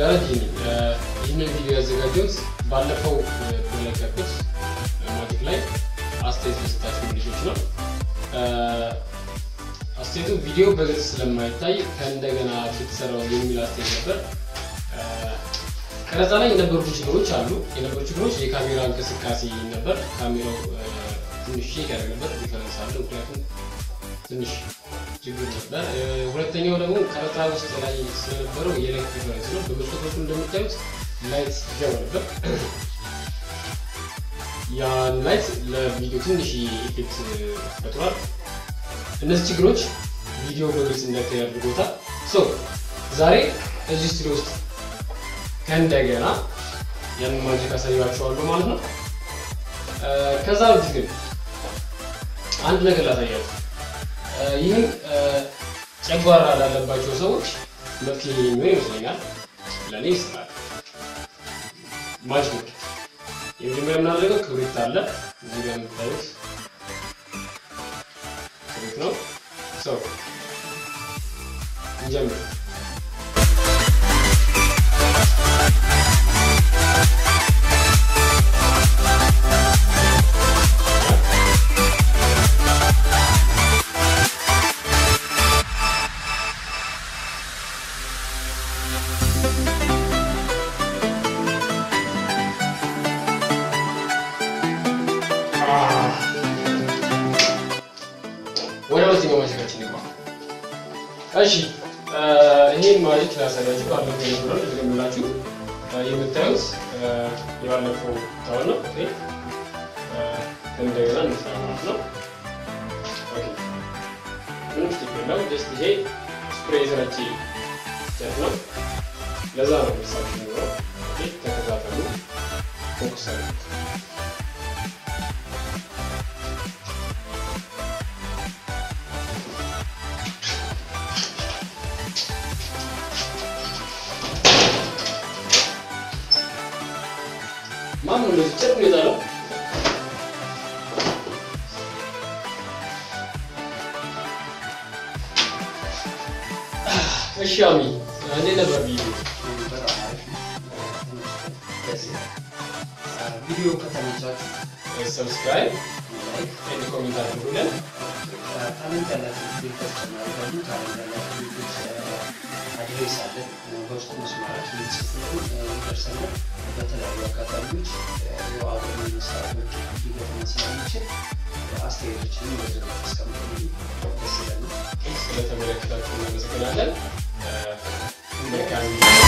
ደረጀ ነኝ። ይህንን ቪዲዮ ያዘጋጀሁት ባለፈው በለቀቁት ማጂክ ላይ አስተያየት መስጣችሁ ልጆች ነው። አስተያየቱ ቪዲዮ በግልጽ ስለማይታይ ከእንደገና ብትሰራው የሚል አስተያየት ነበር። ቀረጻ ላይ የነበሩ ችግሮች አሉ። የነበሩ ችግሮች የካሜራ እንቅስቃሴ ነበር። ካሜራው ትንሽ ሼክ ያደርግ ነበር። ዲፈረንስ አለ። ምክንያቱም ትንሽ ችግር ነበር። ሁለተኛው ደግሞ ቀረጻ ውስጥ ላይ ስለነበረው የላይት ዲፈረንስ ነው። በመስኮት በኩል እንደምታዩት ላይት ይገባ ነበር። ያን ላይት ለቪዲዮ ትንሽ ኢፌክት ፈጥሯል። እነዚህ ችግሮች ቪዲዮ በግልጽ እንዳይታይ አድርጎታል። ሶ ዛሬ እዚህ ስቱዲዮ ውስጥ ከእንደገና ያንን ማጂክ አሳያችኋለሁ ማለት ነው። ከዛ በፊት ግን አንድ ነገር ላሳያችሁ። ይህም ጨጓራ ላለባቸው ሰዎች መፍትሄ የሚሆን ይመስለኛል። ለእኔ ይስራል። ማጂክ የመጀመሪያ የምናደርገው ክብሪት አለ እዚህ ጋር የምታዩት ክብሪት ነው። ሰው እንጀምር። ወደ ሁለተኛው ማጂካችን ይግባ። እሺ ይሄን ማጂክ ላሳያችሁ። ባለፈው የነበረው ልድገምላችሁ። የምታዩት የባለፈው ታውን ነው። ኦኬ እንደገና እንስራ ማለት ነው። ኦኬ ምንም ስቲክ የለው። ጀስት ይሄ ስፕሬይ የተረጨ ጨት ነው። ለዛ ነው ምሳሌ የሚኖረው። ኦኬ ተከታተሉ። ፎክስ አድርጉት። ማን ነው እንደዚህ ጨርቅ የጣለው? እሺ አሚ እንዴት ነበር ቪዲዮ? ቪዲዮ ከተመቻችሁ ሰብስክራይብ ላይክ፣ ኤንድ ኮሜንት አድርጉልን። ታለንት ያላችሁ ልጆች ተጨማሪ ደግሞ ታለንት ያላችሁ ልጆች አድሬስ አለ በውስጥ መስመራችን ልጽፉልን ይደርሰናል። በተለያዩ አጋጣሚዎች ያው አብረን መስራቶች ሊገጥመን ስለሚችል አስተያየቶችንም በዚህ ላይ አስቀምጡልን። ደስ ይለናል። ስለተመለከታችሁ እናመሰግናለን። መልካም